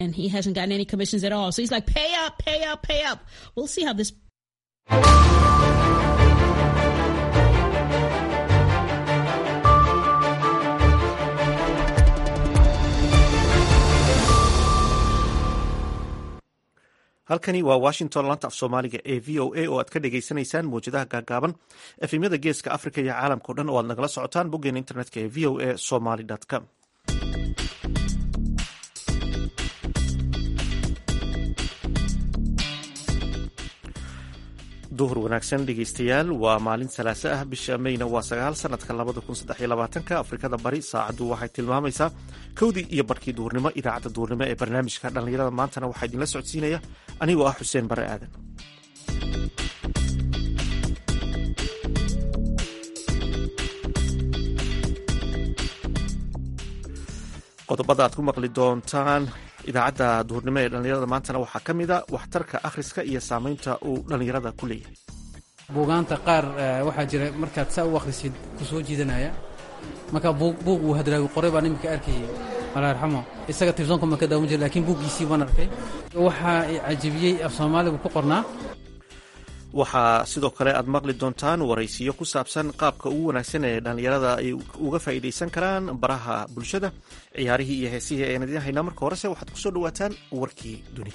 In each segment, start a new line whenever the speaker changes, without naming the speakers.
and he hasn't gotten any commissions at all. So he's like, pay up, pay up, pay up. We'll see how this.
halkani waa washington lanta af soomaaliga ee v o a oo aad ka dhagaysanaysaan mawjadaha gaagaaban efemyada geeska africa iyo caalamkao dhan oo aad nagala socotaan boggeena internetka ee v o a somaly com duhur wanaagsan dhegeystayaal waa maalin salaaso ah bisha meyna waa sagaal sanadka labada kun saddex iyo labaatanka afrikada bari saacaddu waxay tilmaamaysaa kowdii iyo barhkii duhurnimo idaacadda duhurnimo ee barnaamijka dhallinyarada maantana waxaa idinla socodsiinaya anigoo ah xuseen bare aadan qodobada aad ku maqli doontaan idaacadda duhurnimo ee dhallinyarada maantana waxaa ka mida waxtarka akhriska iyo saameynta uu dhallinyarada ku leeyahay
buugaanta qaar waxaa jira markaad saa u akhrisid ku soo jiidanaya marka buug uu hadraawi qoray baan iminka arkayay alla arxamo isaga tibsoonka ma ka daawan jira lakiin buuggiisii waan arkay waxaa cajibiyey af soomaaligu ku qornaa
waxaa sidoo kale aad maqli doontaan waraysiyo ku saabsan qaabka ugu wanaagsan ee dhallinyarada ay uga faa'iidaysan karaan baraha bulshada ciyaarihii iyo heesihii ayaan idiin haynaa marka horese waxaad ku soo dhawaataan warkii dunida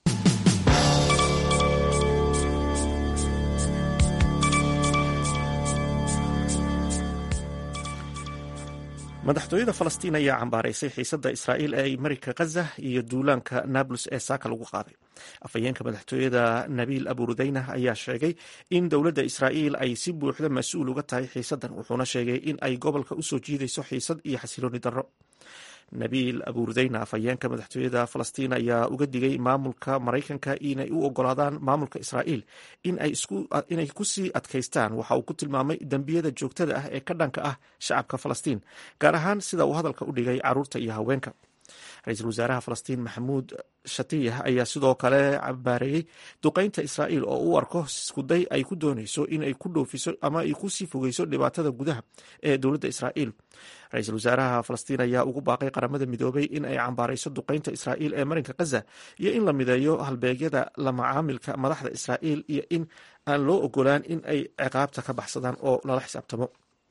madaxtooyada falastiin ayaa cambaaraysay xiisadda israa'iil ee ay marika khaza iyo duulaanka nablus ee saaka lagu qaaday afhayeenka madaxtooyada nabiil aburudayna ayaa sheegay in dowladda israa'iil ay si buuxda mas-uul uga tahay xiisaddan wuxuuna sheegay in ay gobolka usoo jiidayso xiisad iyo xasilooni darro nabiil aburudayna afhayeenka madaxtooyada falastiin ayaa uga digay maamulka maraykanka inay u ogolaadaan maamulka israa'iil inay kusii adkaystaan waxa uu ku tilmaamay dembiyada joogtada ah ee ka dhanka ah shacabka falastiin gaar ahaan sida uu hadalka u dhigay caruurta iyo haweenka ra-iisul wasaaraha falastiin maxamuud shatiyah ayaa sidoo kale cabaareeyey duqeynta israa'iil oo u arko iskuday ay ku doonayso inay ku dhoofiso ama ay kusii fogeyso dhibaatada gudaha ee dowladda israa'iil ra-iisul wasaaraha falastiin ayaa ugu baaqay qaramada midoobay in ay cambaarayso duqeynta israa'iil ee marinka khaza iyo in la mideeyo halbeegyada la macaamilka madaxda israa'iil iyo in aan loo ogolaan in ay ciqaabta ka baxsadaan oo lala xisaabtamo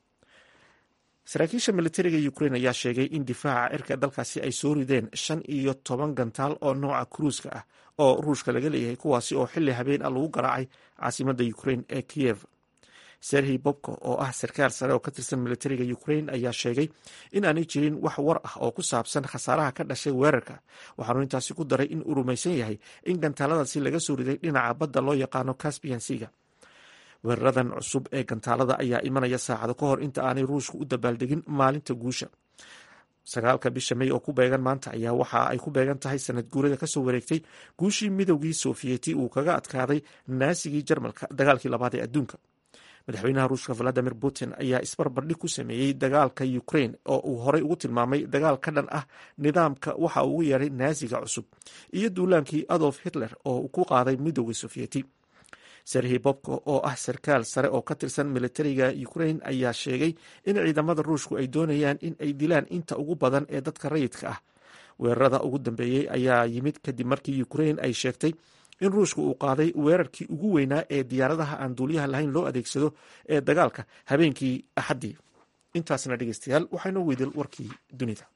saraakiisha militariga ukrain ayaa sheegay in difaaca cirka dalkaasi ay soo rideen shan iyo toban gantaal oo nooca kruuska ah oo ruushka laga leeyahay kuwaasi oo xili habeen ah lagu garaacay caasimada ukrain ee kiyev serhi bobko oo ah sarkaal sare oo ka tirsan militariga ukrain ayaa sheegay in aanay jirin wax war ah oo ku saabsan khasaaraha ka dhashay weerarka waxaanu intaasi ku daray in uu rumaysan yahay in gantaaladaasi laga soo riday dhinaca badda loo yaqaano caspian siga weeraradan cusub ee gantaalada ayaa imanaya saacado ka hor inta aanay ruushku u dabaaldegin maalinta guusha sagaalka bisha mey oo ku beegan maanta ayaa waxa ay ku beegan tahay sanad guurada kasoo wareegtay guushii midowgii sofiyeeti uu kaga adkaaday naasigii jarmalka dagaalkii labaad ee adduunka madaxweynaha ruushka valadimir putin ayaa isbarbardhig ku sameeyey dagaalka ukrain oo uu horey ugu tilmaamay dagaal ka dhan ah nidaamka waxa uu ugu yeeray naasiga cusub iyo duulaankii adolf hitler oo uu ku qaaday midowgii sofiyeeti serhi bobko oo ah sarkaal sare oo ka tirsan militariga ukrain ayaa sheegay in ciidamada ruushku ay doonayaan in ay dilaan inta ugu badan ee dadka rayidka ah weerarada ugu dambeeyey ayaa yimid kadib markii ukrain ay sheegtay in ruushku uu qaaday weerarkii ugu weynaa ee diyaaradaha aan duuliyaha lahayn loo adeegsado ee dagaalka habeenkii axaddii intaasna dhegeystayaal waxaynoo weydil warkii dunida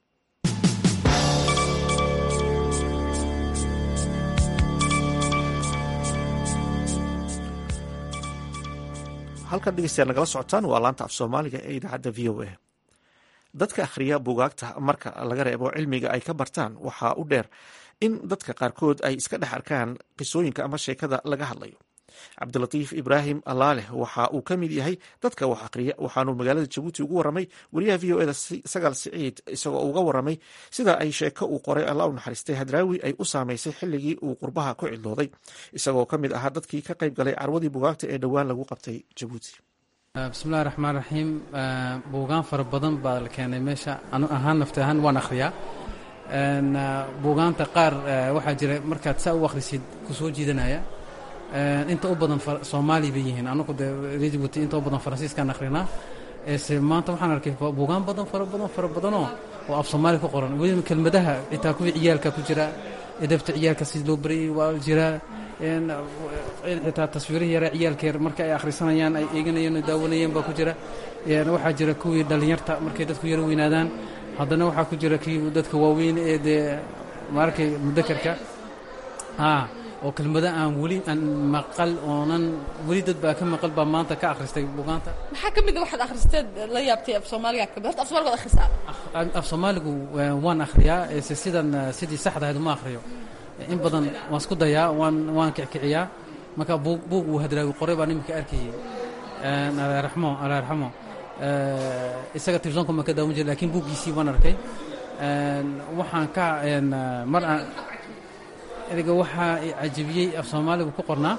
halkan dhegeystayaal nagala socotaan waa laanta af soomaaliga ee idaacadda v o a dadka akhriya buugaagta marka laga reebo cilmiga ay ka bartaan waxaa u dheer in dadka qaarkood ay iska dhex arkaan qisooyinka ama sheekada laga hadlayo cabdilatiif ibraahim allaaleh waxa uu ka mid yahay dadka wax akhriya waxaanuu magaalada jabuuti ugu waramay wariyaha v o eda sagaal siciid isagoo uga waramay sida ay sheeko uu qoray alla u naxariistay hadraawi ay u saamaysay xilligii uu qurbaha ku cidlooday isagoo ka mid ahaa dadkii ka qayb galay carwadii buugaagta ee dhowaan lagu qabtay jabuuti
bismillahi raxmaan raxiim buugaan fara badan baa la keenay meesha anu ahaan nafti ahaan waan akhriyaa buugaanta qaar waxaa jira markaad saa u akhrisid ku soo jiidanaya inta u badan soomaali bay yihiin anagu de rejibuuti inta u badan faransiiskaan akhrinaa ese maanta waxaan arkay buugaan badan fara badan fara badanoo oo af soomaali ku qoran weliba kelmadaha xitaa kuwii ciyaalka ku jira edabta ciyaalka si loo barayay waa jiraa in xitaa taswiirihii yare ciyaalka yar marka ay akhrisanayaan ay eeganayeen oo daawanayeen baa ku jira waxaa jira kuwii dhallinyarta markay dadku yaro weynaadaan haddana waxaa ku jira kii dadka waaweyn ee dee maarkay mudakarka haa oo kelmado aan weli aan maqal oonan weli dad baa ka maqal baa maanta ka akhristay bugaanta
maxaa ka mid a waxaad akhristeed la yaabtay af soomaaliga ka mid horta af soomaaliga waad akhrisaa
af soomaaligu waan akhriyaa se sidan sidii saxda ahayd uma akhriyo in badan waan isku dayaa waan waan kickiciyaa marka buug buug uu hadraawi qoray baa niminka arkayay alaaraxmo alaaraxmo isaga telefisonka ma ka daawan jira lakin buuggiisii waan arkay waxaan ka mar aan ereyga waxaa cajabiyey af soomaaligu ku qornaa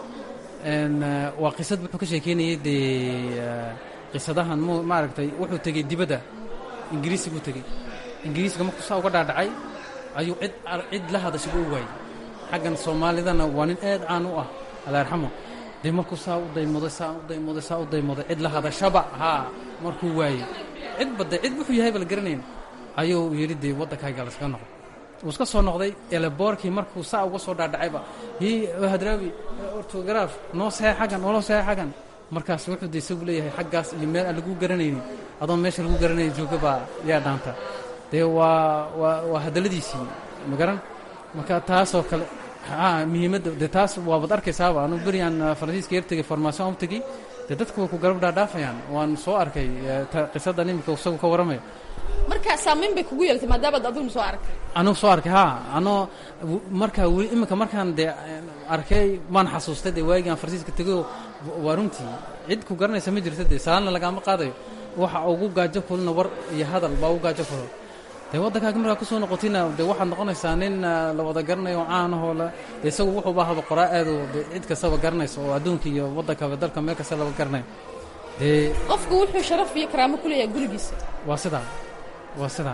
waa qisad wuxuu ka sheekeynayay dee qisadahan m maaragtay wuxuu tegey dibadda ingiriisiguu tegey ingiriisiga markuu saa uga dhaadhacay ayuu cid cid la hadashaba u waayey xaggan soomaalidana waa nin aad caan u ah alaarxamo dee markuu saa u daymoday saa u daymoday saa u daymoday cid la hadashaba haa markuu waayey cid badde cid wuxuu yahayba la garanayn ayuu yidhi dee waddankayga laskaga noqdo wuu iska soo noqday eleboorkii markuu saa uga soo dhaadhacayba hi hadraawi ortogaraaf noo saxee xaggan nooloo saxee xaggan markaas wuxuu de isagu leeyahay xaggaas iyo meel aan lagu garanaynin adoon meesha lagu garanaya jooga baa yaa dhaanta dee waa waa waa hadalladiisii ma garan marka taasoo kale haa muhiimadda dee taas waabad arkaysaaba anu beriaan faransiiska yar tegey formaation u tegey dee dadku way ku garab dhaadhaafayaan waan soo arkay qisadan iminka isagu ka warramaya
marka saamayn bay kugu yeelatay maadaamaad adiguna soo arkay
anugu soo arkay haa anoo markaa weli iminka markaan dee arkay maan xasuustay dee waagii aan faransiiska tegayoo waa runtii cid ku garanaysa ma jirta dee salaanna lagaama qaadayo waxa ugu gaajo kulina war iyo hadal baa ugu gaajo kulo dee waddankaaga markaa kusoo noqotina dee waxaad noqonaysaa nin la wada garanayo oo caanahoo la dee isagu wuxuuba haba qoraa aado dee cid kastaba garanaysa oo adduunka iyo waddankaba dalka meel kasta laba garanayo dee
qofku wuxuu sharaf iyo karaamo ku leeyahay gurigiisa
waa sidaa waa sidaa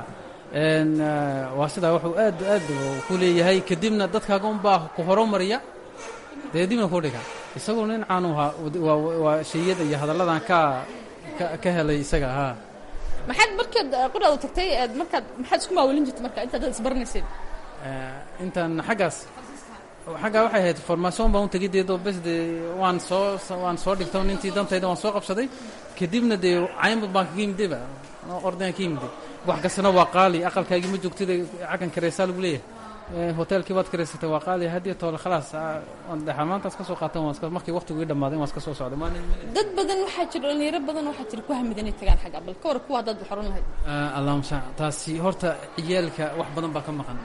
waa sidaa wuxuu aad aad ku leeyahay kadibna dadkaaga unbaa ku horumariya dee dibna ku dhiga isagoo nin caanu ahaa waa shayada iyo hadalladan ka ka helay isaga haa
maxaad markaad qudhaadu tagtay aad markaad maxaad isku maawelin jirtay marka intaad dad isbaranayseen
intaan xaggaas xaggaa waxay ahayd formaation baan u tegay deedoo bes dee waan soo waan soo dhigto nintii dantayda waan soo qabsaday kadibna dee caynbad baan kaga yimidayba ordaan ka yimide wax kastana waa qaali aqalkaagii ma joogtida xaggan kareysaa lagu leeyahay hoteelkii baad kareysatay waa qaali hadiyo toole khalaas maantaas ka soo qaatan markii waqtigu ii dhammaaday waan iska soo socday
dad badan waxaa jira dhalinyaro badan waxaa jira ku hamid inay tagaan xagga bal ka war kuwa haddaad xoran lahayd
allahuma sa taasi horta ciyaalka wax badan baa ka maqan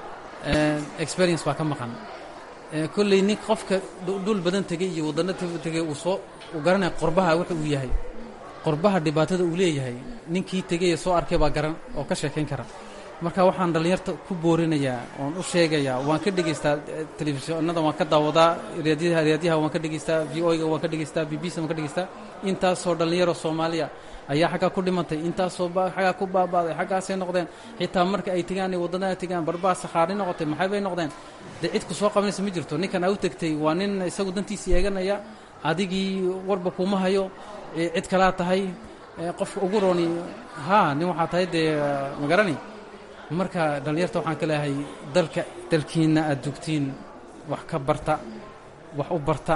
experience baa ka maqan kolley nin qofka dhul badan tegey iyo waddanno tegey uu soo uu garanaya qorbaha wuxa uu yahay qorbaha dhibaatada uu leeyahay ninkii tegeye soo arkay baa garan oo ka sheekayn kara marka waxaan dhallinyarta ku boorinayaa oon u sheegayaa waan ka dhegaystaa telefishinada waan ka daawadaa raadyaha raadyaha waan ka dhegaystaa v o ga waan ka dhegaystaa b b c waan ka dhegaystaa intaasoo dhallinyaro soomaaliya ayaa xaggaa ku dhimantay intaasoo xaggaa ku baaba'day xaggaasay noqdeen xitaa marka ay tegaan ay waddanaha tegaan barbaa sakhaari noqotay maxay bay noqdeen dee cid ku soo qabanaysa ma jirto ninkan aa u tegtay waa nin isagu dantiisii eeganaya adigii warba kuma hayo cid kalaa tahay qofka ugu rooni haa nin waxaa tahay dee ma garani marka dhallinyarta waxaan ka leeyahay dalka dalkiinna aad joogtiin wax ka barta wax u barta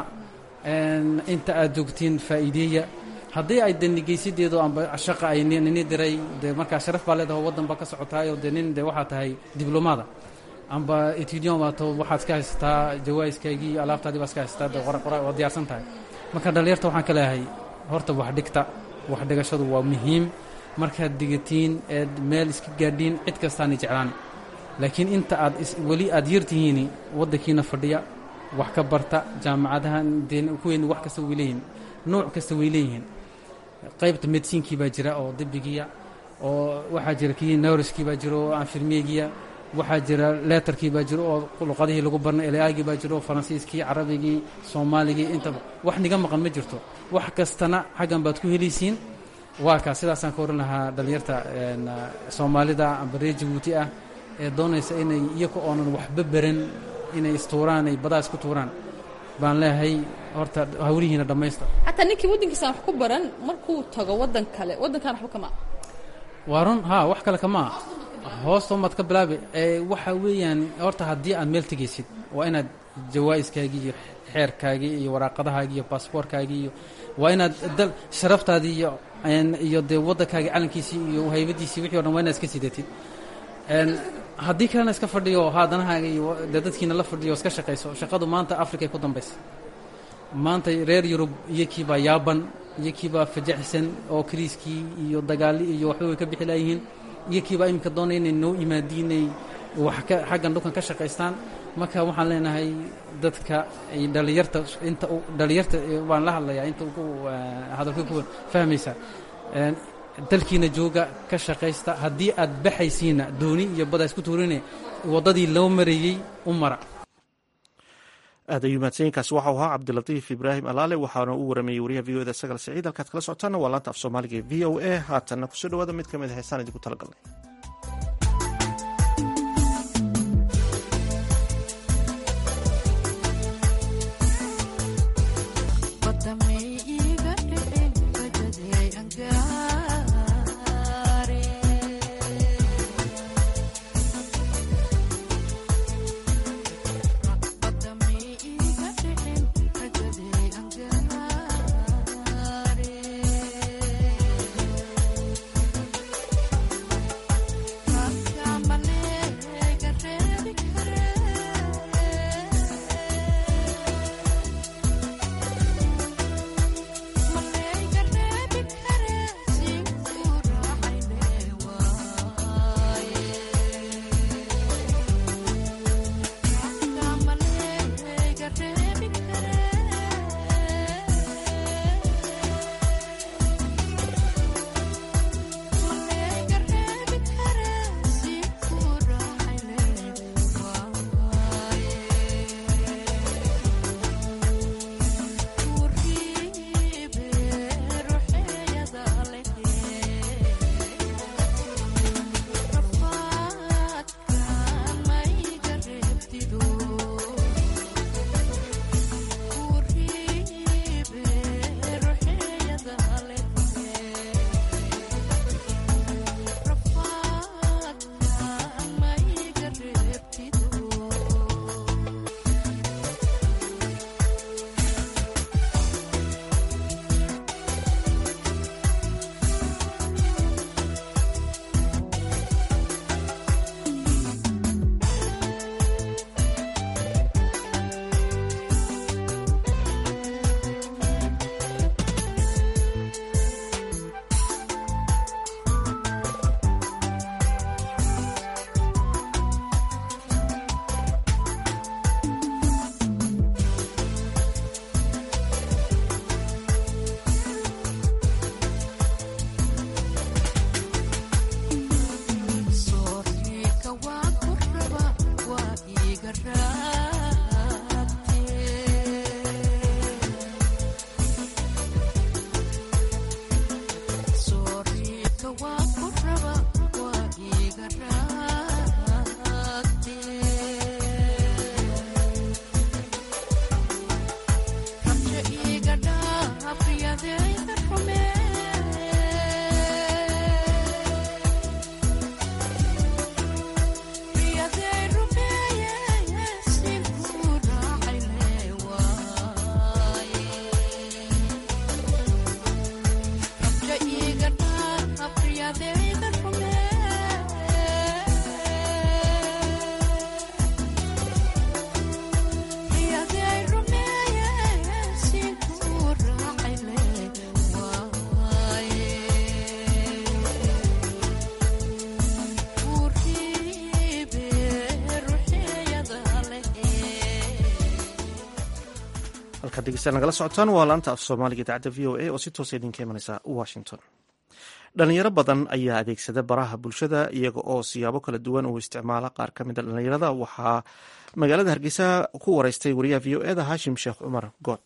inta aad joogtiin faa'iideeya haddii ay danigeysadeedo amba shaqa ay nini diray dee markaa sharaf baa leedaho waddan baa ka socotaayoo dee nin dee waxaa tahay diblomaada amba etudian baato waxaad iska haysataa jawaa'iskaagii alaabtaadii baa iska haysataa dee qora waa diyaarsan tahay marka dhallinyarta waxaan ka leeyahay horta wax dhigta wax dhigashadu waa muhiim markaad digatiin eed meel iska gaadhiin cid kastaani jeclaan laakiin inta aad weli aad yartihiini waddankiina fadhiya wax ka barta jaamacadahan dee kuweyn wax kasta way leeyihiin nooc kasta way leeyihiin qaybta medisiinkii baa jira oo dibigiya oo waxaa jira kii nowriskii baa jira oo anfirmeegiya waxaa jira leetarkii baa jira oo luqadihii lagu barnay elaagii baa jira oo faransiiskii carabigii soomaaligii intaba wax niga maqan ma jirto wax kastana xaggan baad ku helaysiin waa kaa sidaasaan ka oran lahaa dhallinyarta soomaalida amba reer jabuuti ah ee doonaysa inay iyaga oonan waxba beran inay istuuraan ay badaa isku tuuraan baan leeyahay horta hawlihiina dhammaysta
xataa ninkii waddankiisaan wax ku baran markuu tago waddan kale waddankan waxba kama
waa run haa wax kale kamaa hoosta umaad ka bilaabi waxa weeyaan horta haddii aad meel tegaysid waa inaad jawaa-iskaagii iyo xeerkaagii iyo waraaqadahaagii iyo baasboorkaagii iyo waa inaad dal sharaftaadii iyo iyo dee waddankaagii calankiisii iyo haybadiisii wixii o dhan waa inaad iska sidatid haddii kalena iska fadhiyo haadanahaaga iyo dee dadkiina la fadhiyo iska shaqayso shaqadu maanta africa ay ku dambaysa maanta reer yurub iyo kiibaa yaaban iyo kiibaa fajaxsan oo kriiskii iyo dagaali iyo waxba way ka bixi laayihiin iyo kiibaa iminka doonaya inay noo imaadiinay wax ka xaggan dhulkan ka shaqaystaan marka waxaan leenahay dadka dhalinyarta inta dhalinyarta waan la hadlayaa inta ugu hadalka ku fahmaysa dalkiina jooga ka shaqaysta haddii aad baxaysiina dooni iyo bada isku tuurine waddadii loo marayey u mara
aad ayuu mahadsanyiinkaasi waxau ahaa cabdilatiif ibraahim alaale waxaana uu waramayey wariyaha v o da sagal saciid halkaad kala socotaana waa laanta af soomaaliga ee v o a haatanna kusoo dhawaada mid ka mid a heesaan idinku talagalnay halkaad degeystaad nagala socotaan waa laanta af soomaaliga idaacadda v o a oo si toosa idinka imanaysa washington dhalinyaro badan ayaa adeegsada baraha bulshada iyaga oo siyaabo kala duwan uu isticmaala qaar ka mida dhalinyarada waxaa magaalada hargeysa ku wareystay wariyaha v o eda hashim sheekh cumar good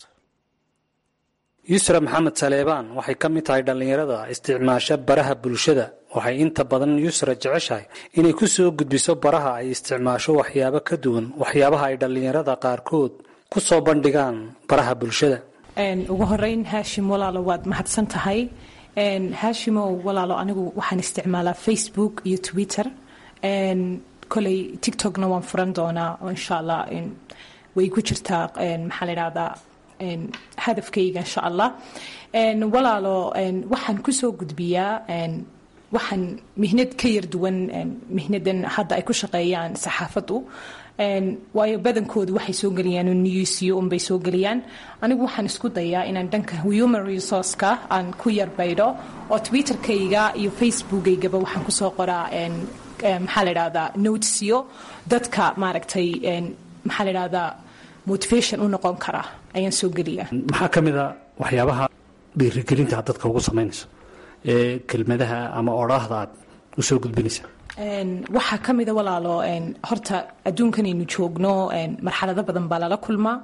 yusra maxamed saleebaan waxay ka mid tahay dhallinyarada isticmaasha baraha bulshada waxay inta badan yusra jeceshahay inay ku soo gudbiso baraha ay isticmaasho waxyaabo ka duwan waxyaabaha ay dhallinyarada qaarkood ku soo bandhigaan baraha bulshada
ugu horeyn haashim walaalo waad mahadsan tahay haashimow walaalo anigu waxaan isticmaalaa facebook iyo twitter koley tictokna waan furan doonaa oo insha allah way ku jirtaa maxaa la idhahdaa hadafkayga insha allah walaalo waxaan kusoo gudbiyaa waxaan mihnad ka yar duwan mihnadan hadda ay ku shaqeeyaan saxaafaddu waayo badankoodu waxay soo geliyaan newsyo unbay soo geliyaan anigu waxaan isku dayaa inaan dhanka human resourceka aan ku yar baydho oo twitterkayga iyo facebookaygaba waxaan kusoo qoraa maxaa la idhahdaa notesyo dadka maaragtay maxaa la idhahdaa motivation u noqon kara ayaan soo geliyaa
maxaa ka mid a waxyaabaha dhiirigelinta aad dadka ugu samaynayso ee kelmadaha ama odhaahda aad usoo gudbinaysa
waxaa ka mida walaalo horta adduunkanaynu joogno marxalado badan baa lala kulmaa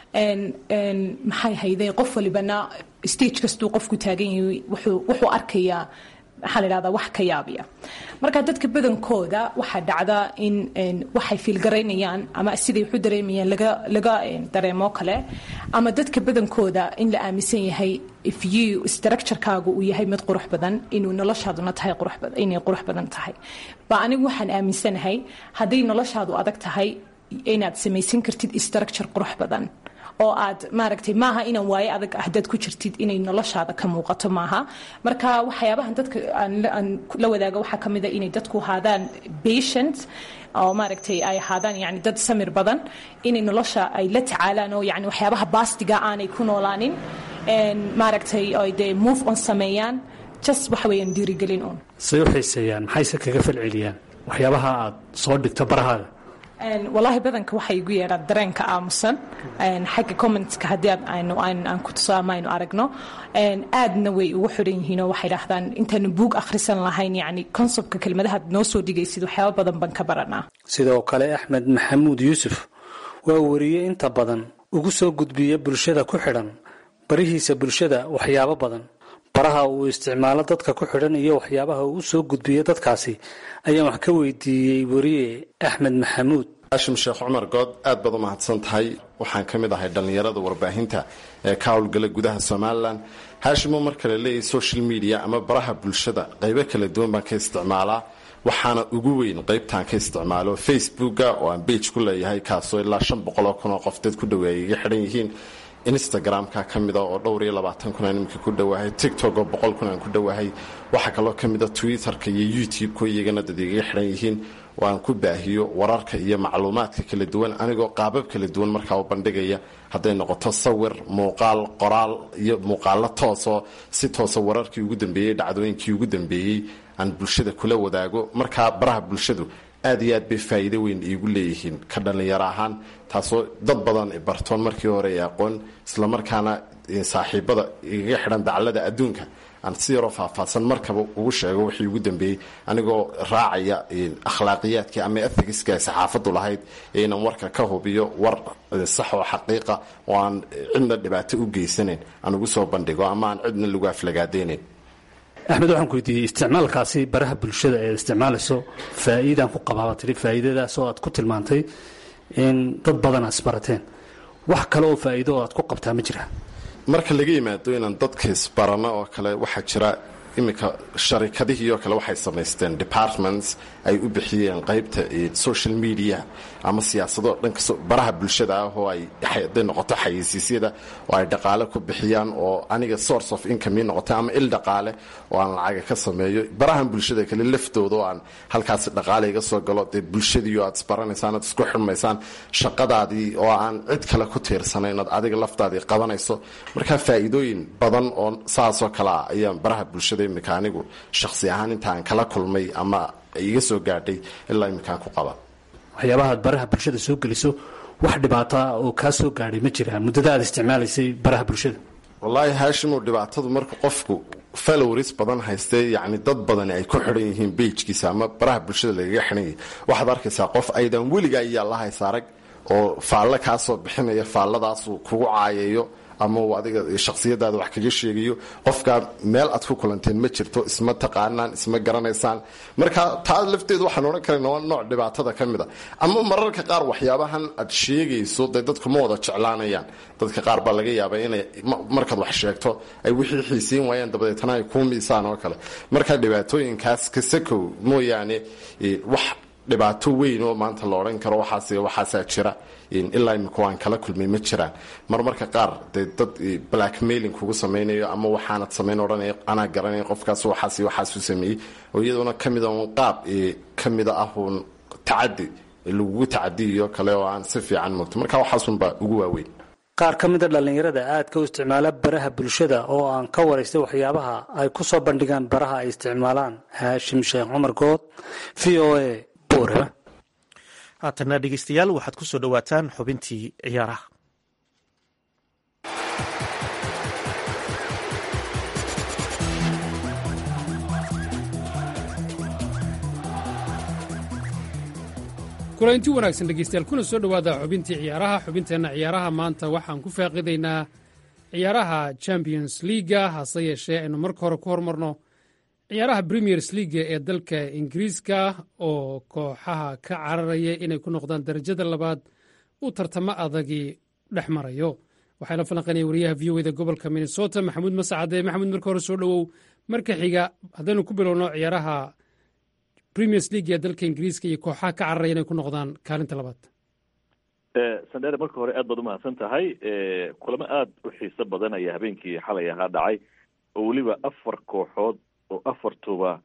maxay hayday qof walibana stage kastuu qofku taagan yahay wuxuu arkayaa maxaa la dhahdaa wax ka yaabiya marka dadka badankooda waxaa dhacda in waxay fiilgaraynayaan ama siday waxu dareemayaan laga laga dareemo kale ama dadka badankooda in la aaminsan yahay if you structurekaagu uu yahay mid qurux badan inuu noloshaaduna tahay qurux badan inay qurux badan tahay ba anigu waxaan aaminsanahay hadday noloshaadu adag tahay inaad samaysan kartid structure qurux badan oo aad maaragtay maaha inaan waaye adag ahdaad ku jirtid inay noloshaada ka muuqato maaha marka waxyaabahan dadka aan la wadaago waxaa ka mida inay dadku ahaadaan patient oo maaragtay ay ahaadaan yani dad samir badan inay nolosha ay la tacaalaan oo yani waxyaabaha baastiga aanay ku noolaanin maaragtay ay dee move on sameeyaan just waxa weeyaan dhiirigelin un
say u xiiseeyaan maxayse kaga falceliyaan waxyaabaha aad soo dhigto barahaaga
walaahi badanka waxay igu yeedhaan dareenka aamusan xagga commentska haddii aan ku tuso ama aynu aragno aadna way ugu xidhan yihiin oo waxay dhahdaan intaanu buug akhrisan lahayn yani konsebtka kelmadahaad noo soo dhigaysid waxyaaba badan baan ka baranaa
sidoo kale axmed maxamuud yuusuf waa wariye inta badan ugu soo gudbiya bulshada ku xidhan barihiisa bulshada waxyaabo badan baraha uu isticmaalo dadka ku xidhan iyo waxyaabaha uu soo gudbiya dadkaasi ayaan wax ka weydiiyey wariye axmed maxamuud
haashim sheekh cumar good aad baad u mahadsan tahay waxaan ka mid ahay dhallinyarada warbaahinta ee ka howlgala gudaha somalilan haashimo marka la leeyahay social media ama baraha bulshada qaybo kala duwan baan ka isticmaalaa waxaana ugu weyn qaybtaan ka isticmaalo facebooka oo aan bage ku leeyahay kaasoo ilaa shan boqoloo kun oo qof dad ku dhaweeyay iga xidhan yihiin instagram-ka ka mida oo dhowr iyo labaatan kun aan iminka ku dhowahay tiktok oo boqol kun aan ku dhowahay waxaa kaloo ka mida twitter-ka iyo youtube-ko iyagana dad igaga xidhan yihiin oo aan ku baahiyo wararka iyo macluumaadka kala duwan anigoo qaabab kala duwan markaa u bandhigaya hadday noqoto sawir muuqaal qoraal iyo muuqaalo toosoo si toosa wararkii ugu dambeeyey dhacdooyinkii ugu dambeeyey aan bulshada kula wadaago markaa baraha bulshadu aad iyo aad bay faa'iido weyn iigu leeyihiin ka dhallinyaro ahaan taasoo dad badan bartoon markii hore ee aqoon islamarkaana saaxiibada igaga xidhan daclada adduunka aan si yaroo faahfaahsan markaba ugu sheego wixii ugu dambeeyey anigoo raacaya akhlaaqiyaadkii ama ethigiska ay saxaafadu lahayd ee inaan warka ka hubiyo war sax oo xaqiiqa oo aan cidna dhibaato u geysanayn aan ugu soo bandhigo ama aan cidna lagu aflagaadaynayn
axmed waxaan ku weydiiyey isticmaalkaasi baraha bulshada ee isticmaalayso faa'iidaan ku qabaaba tiri faa'iidadaas oo aad ku tilmaantay in dad badan aad isbarateen wax kale oo faa'iido oo aad ku qabtaa ma jira
marka laga yimaado inaan dadka isbarano oo kale waxaa jira iminka sharikadihii oo kale waxay samaysteen departments ay u bixiyeen qaybta social media ama siyaasado dhanka baraha bulshada ah oo ay haday noqoto xayeysiisyada oo ay dhaqaale ku bixiyaan oo aniga source of income noqoto ama il dhaqaale oo aan lacaga ka sameeyo barahan bulshada kale laftooda oo aan halkaasi dhaqaale iga soo galo dee bulshadii oo aad isbaranaysaan aad isku xirmaysaan shaqadaadii oo aan cid kale ku tiirsanayn ood adiga laftaadii qabanayso markaa faa'iidooyin badan oo saasoo kale ah ayaan baraha bulshada iminka anigu shakhsi ahaan intaan kala kulmay ama iga soo gaadhay ilaa iminkaan ku qaba
waxyaabaha aad baraha bulshada soo geliso wax dhibaataa oo kaa soo gaadhay ma jiraan muddada aad isticmaalaysay baraha bulshada
wallaahi haashimow dhibaatadu marka qofku followers badan haystee yacni dad badani ay ku xidhan yihiin bejkiisa ama baraha bulshada lagaga xidhan yahay waxaad arkaysaa qof aydan weligaa iyo allahaysa arag oo faallo kaa soo bixinaya faalladaasuu kugu caayayo ama uu adiga shakhsiyadaada wax kaga sheegayo qofkaa meel aad ku kulanteen ma jirto isma taqaanaan isma garanaysaan marka taa lafteedu waxaan odhan karayna waa nooc dhibaatada ka mid a ama mararka qaar waxyaabahan aad sheegayso dee dadku ma wada jeclaanayaan dadka qaar baa laga yaabaa inay markaad wax sheegto ay wixii xiisiin waayaan dabadeetana ay kuu miisaan oo kale marka dhibaatooyinkaas kasakow mooyaane wax dhibaato weyn oo maanta la odhan karo waxaas waxaasaa jira ilaa imika waan kala kulmay ma jiraan marmarka qaar dee dad blackmailing kugu samaynayo ama waxaanad samayn odhanaya anaa garanaya qofkaas waxaas waxaasu sameeyey oo iyaduna ka mida un qaab ka mida ah uun tacadi lagugu tacadiyo kale oo aan si fiican mogto marka waxaasunbaa ugu waaweyn
qaar ka mida dhallinyarada aadka u isticmaala baraha bulshada oo aan ka waraystay waxyaabaha ay ku soo bandhigaan baraha ay isticmaalaan haashim sheekh cumar good v o a buure
haatana dhegeystayaal waxaad ku soo dhowaataan xubintii ciyaaraha
kulanti wanaagsan dhegeystayaal kuna soo dhowaada xubintii ciyaaraha xubinteenna ciyaaraha maanta waxaan ku faaqidaynaa ciyaaraha champions leaga hase yeeshee aynu marka hore ku hormarno ciyaaraha premiers leaga ee dalka ingiriiska oo kooxaha ka cararaya inay ku noqdaan darajada labaad uu tartamo adagii dhex marayo waxaa la falanqaynaya wariyaha v o da gobolka minnesota maxamuud masacade maxamuud marka hore soo dhowow marka xiga haddaynu ku bilowno ciyaaraha premiers league ee dalka ingiriiska iyo kooxaha ka cararaya inay ku noqdaan kaalinta labaad
sandere marka hore aad baad umahadsan tahay kulamo aada u xiiso badan ayaa habeenkii xalay ahaa dhacay oo weliba afar kooxood oo afartuba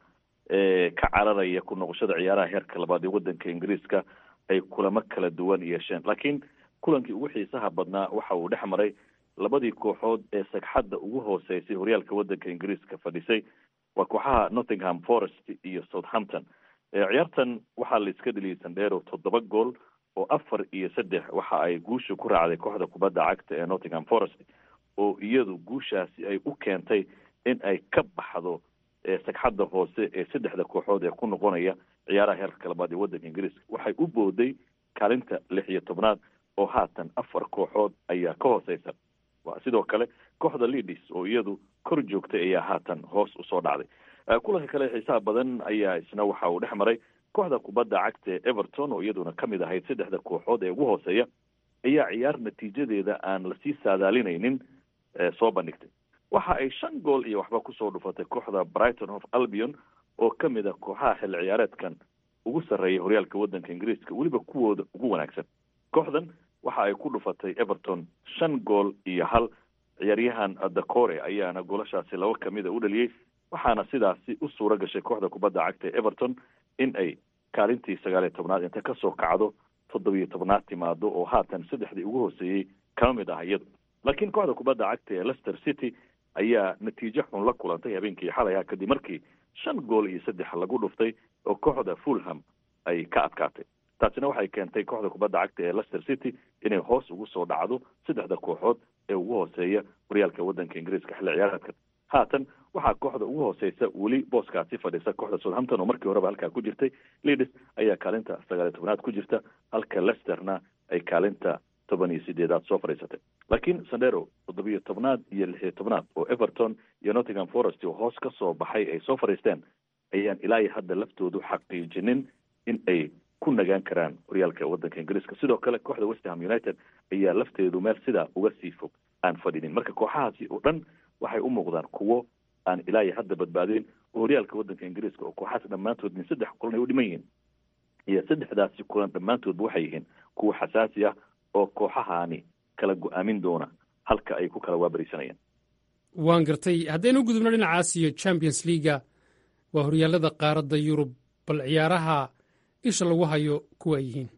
ka cararaya ku noqoshada ciyaaraha heerka labaad ee wadanka ingiriiska ay kulamo kala duwan yeesheen laakiin kulankii ugu xiisaha badnaa waxa uu dhex maray labadii kooxood ee sagxadda ugu hooseysay horyaalka wadanka ingiriiska fadhisay waa kooxaha nottingham forest iyo southampton ciyaartan waxaa la iska dheliyay sandheero toddoba gool oo afar iyo saddex waxa ay guusha ku raacday kooxda kubadda cagta ee nottingham forest oo iyadu guushaasi ay u keentay in ay ka baxdo sagxadda hoose ee saddexda kooxood ee ku noqonaya ciyaaraha heerka labaad ee wadanka ingiriiska waxay u booday kaalinta lix iyo tobnaad oo haatan afar kooxood ayaa ka hooseysa sidoo kale kooxda leadis oo iyadu kor joogtay ayaa haatan hoos usoo dhacday kulanka kale xiisaha badan ayaa isna waxa uu dhex maray kooxda kubadda cagta ee everton oo iyaduna kamid ahayd saddexda kooxood ee ugu hooseeya ayaa ciyaar natiijadeeda aan lasii saadaalinaynin soo bandhigtay waxa ay shan gool iyo waxba kusoo dhufatay kooxda brighton of albion oo kamid a kooxaha xilli ciyaareedkan ugu sarreeya horyaalka wadanka ingiriiska weliba kuwooda ugu wanaagsan kooxdan waxa ay ku dhufatay everton shan gool iyo hal ciyaaryahan dacore ayaana goolashaasi laba kamida u dhaliyey waxaana sidaasi u suura gashay kooxda kubadda cagta ee everton in ay kaalintii sagaal iyo tobnaad inta kasoo kacdo toddobiyo tobnaad timaado oo haatan saddexdii ugu hooseeyey kama mid ah iyadu laakiin kooxda kubadda cagta ee leicester city ayaa natiijo xun la kulantay habeenkii xalaya kadib markii shan gool iyo saddex lagu dhuftay oo kooxda fulham ay ka adkaatay taasina waxay keentay kooxda kubadda cagta ee leicester city inay hoos ugu soo dhacdo saddexda kooxood ee ugu hooseeya horyaalka wadanka ingiriiska xilli ciyaareedkan haatan waxaa kooxda ugu hooseysa weli booskaasi fadhisa kooxda southampton oo markii horeba halkaa ku jirtay leadis ayaa kaalinta sagaal iyo tobnaad ku jirta halka leicesterna ay kaalinta toban iyo sideedaad soo fadhiisatay laakiin sandero toddobiyo tobnaad iyo lix iyo tobnaad oo everton iyo nottingham forest oo hoos ka soo baxay ay soo fadhiisteen ayaan ilaa iyo hadda laftoodu xaqiijinin in ay ku nagaan karaan horyaalka wadanka ingiriiska sidoo kale kooxda westham united ayaa lafteedu meel sidaa uga sii fog aan fadhinin marka kooxahaasi oo dhan waxay u muuqdaan kuwo aan ilaa iyo hadda badbaadeen oo horyaalka wadanka ingiriiska oo kooxahaas dhammaantood min saddex kulan ay u dhiman yihiin iyo saddexdaasi kulan dhammaantoodba waxay yihiin kuwo xasaasi ah oo kooxahaani kala go-aamin doona halka ay ku kala waabarisanayaan
waan gartay haddaynu u gudubno dhinacaas iyo champions leaga waa horyaalada qaaradda yurub bal ciyaaraha isha lagu hayo kuwa ay yihiin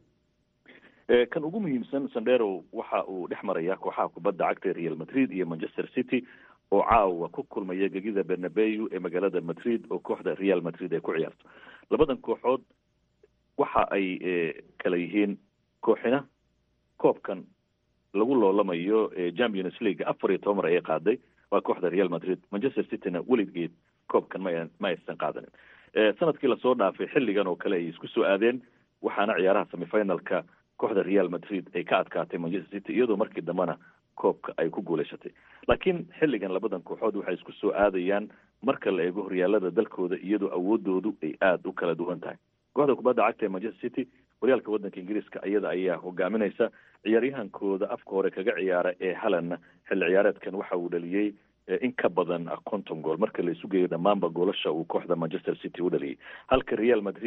kan ugu muhiimsan sandero waxa uu dhex maraya kooxaha kubadda cagta real madrid iyo manchester city oo caawa ku kulmaya gegida bernabeu ee magaalada madrid oo kooxda real madrid ay ku ciyaarto labadan kooxood waxa ay kala yihiin kooxina koobkan lagu loolamayo champions league afar iyo toban mar ayay qaaday waa kooxda real madrid manchester cityna weligeed koobkan ma ma aysan qaadanin sanadkii lasoo dhaafay xilligan oo kale ay isku soo aadeen waxaana ciyaaraha semifinalka kooxda real madrid ay ka adkaatay manchester city iyadoo markii dambena koobka ay ku guuleysatay laakiin xilligan labadan kooxood waxay isku soo aadayaan marka la eego horyaalada dalkooda iyadoo awoodoodu ay aada u kala duwan tahay kooxda kubadda cagta ee manchester city horyaalka wadanka ingiriiska iyada ayaa hogaaminaysa ciyaaryahankooda afka hore kaga ciyaara ee halanna xilli ciyaareedkan waxa uu dhaliyey in ka badan konton gool marka la isu geeyo dhammaanba goolasha uu kooxda manchester city u dhaliyay halka real madrid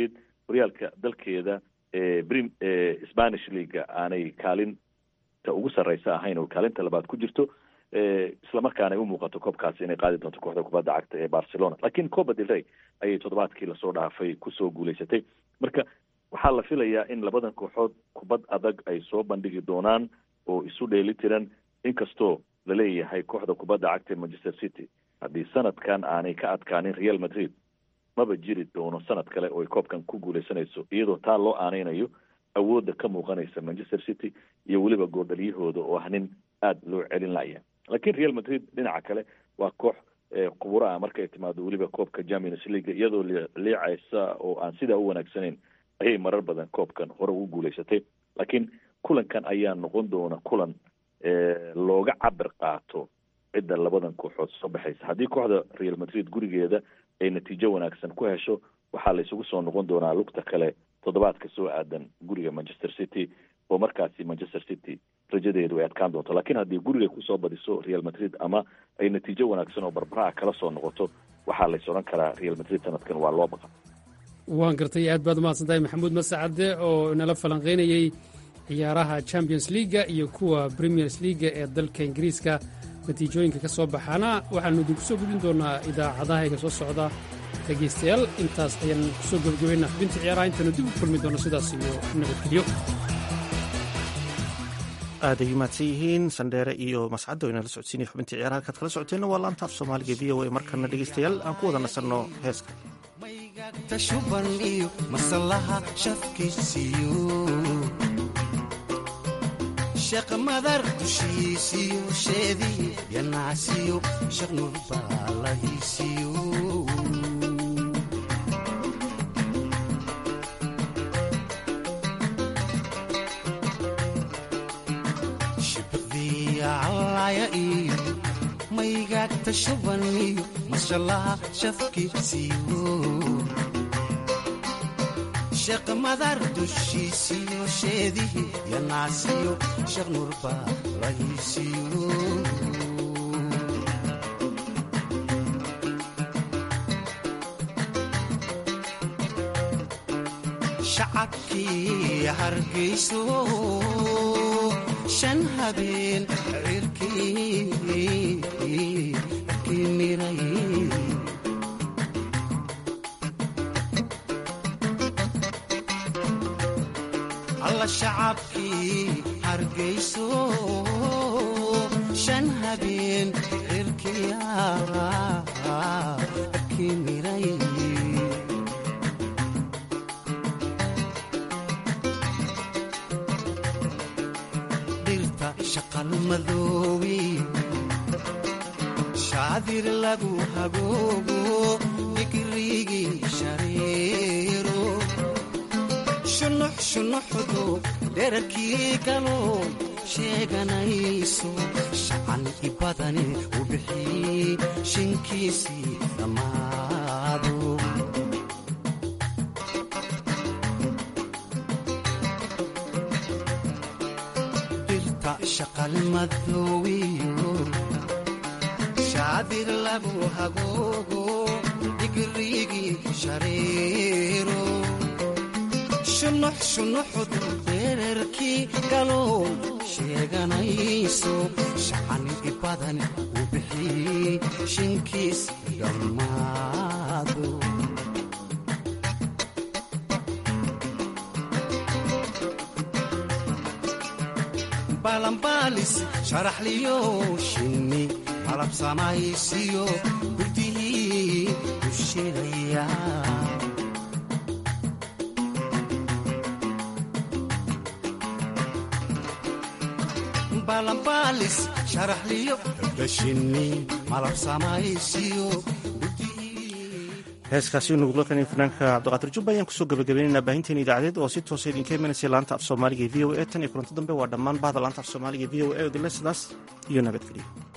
horyaalka dalkeeda brim spanish leaga aanay kaalinta ugu sarreysa ahayn oo kaalinta labaad ku jirto islamarkaana ay u muuqato koobkaasi inay qaadi doonto kooxda kubadda cagta ee barcelona laakiin copa del rey ayay toddobaadkii lasoo dhaafay kusoo guuleysatay marka waxaa la filayaa in labadan kooxood kubad adag ay soo bandhigi doonaan oo isu dheeli tiran inkastoo laleeyahay kooxda kubadda cagta ee manchester city haddii sanadkan aanay ka adkaanin real madrid maba jiri doono sanad kale oo ay koobkan ku guuleysanayso iyadoo taa loo aaneynayo awoodda ka muuqanaysa manchester city iyo weliba goordhalyahooda oo ah nin aada loo celin laya laakiin real madrid dhinaca kale waa koox quburo ah markay timaado weliba koobka champions league iyadoo liicaysa oo aan sidaa u wanaagsanayn ayay marar badan koobkan hore ugu guuleysatay laakiin kulankan ayaa noqon doona kulan looga cabir qaato cidda labadan kooxood soo baxaysa haddii kooxda real madrid gurigeeda ay natiijo wanaagsan ku hesho waxaa la isugu soo noqon doonaa lugta kale toddobaadka soo aadan guriga manchester city oo markaasi manchester city rajadeedu ay adkaan doonto laakiin haddii guriga kusoo badiso real madrid ama ay natiijo wanaagsan oo barbaraha kala soo noqoto waxaa lays odhan karaa real madrid sanadkan waa loo baqa
waan gartay aad baad umahadsan tahay maxamuud masacade oo inala falanqaynayey ciyaaraha champions leaga iyo kuwa premiers leaga ee dalka ingiriiska natiijooyinka ka soo baxaana waxaannu idinku soo gudbin doonaa idaacadahayga soo socda dhegaystayaal intaas ayaan kusoo gebagabaynaa xubinta ciyaaraha intaanu dib u kulmi doono sidaas iyo nabadgelyo
aad ay mahadsan yihiin sandheere iyo mascadda o inala socodsiinaya xubintii ciyaaraha kaad kala socoteenna waa laanta af soomaaliga v o a markana dhegaystayaal aan ku wada nasanno heeska
shuban iyo masalaha shafkiisiyo sheeq madar dushiisiyo sheedii yanacsiyo sheekh nurbaalahiisiyo shibdiya callaya iyo maygaagta shuban iyo masalaha shafkiisiyo sheekh madar dushiisiyo sheedihii yanacsiyo sheekh nurbaalahiisiyo shacabkii hargayso shan habeen cirkii miray alla shacabkii hargayso shan habeen cirkii miray dhirta shaqalmadoobi shaadir lagu haboogo digrigii shareero shunuxshunuxdu dherarkii galoo sheeganayso shacan i badani u bixii shinkiisii dhammaado dhirta shaqalmadoowiyo shaadir lagu hagoogo digrigii shareero shunuxshunuxdu dherarkii galow sheeganayso shacani i badan u bixii shinkiis dhammaado balanbaalis sharaxliyo shinni malab samaysiyo gudihii u shilaya balanbaalis sharaxliyo dhashinni malab samaysiyo
heeskaasi nugulkan fanaanka cabdiqaadir jubba ayaan kusoo gabagabaynaynaa baahinteena idaacadeed oo si toosa idinka imanaysa laanta af soomaaliga e v o a tan iyo kulanto dambe waa dhammaan bahda laanta af soomaaliga e v o a odile sidaas iyo nabadgelyo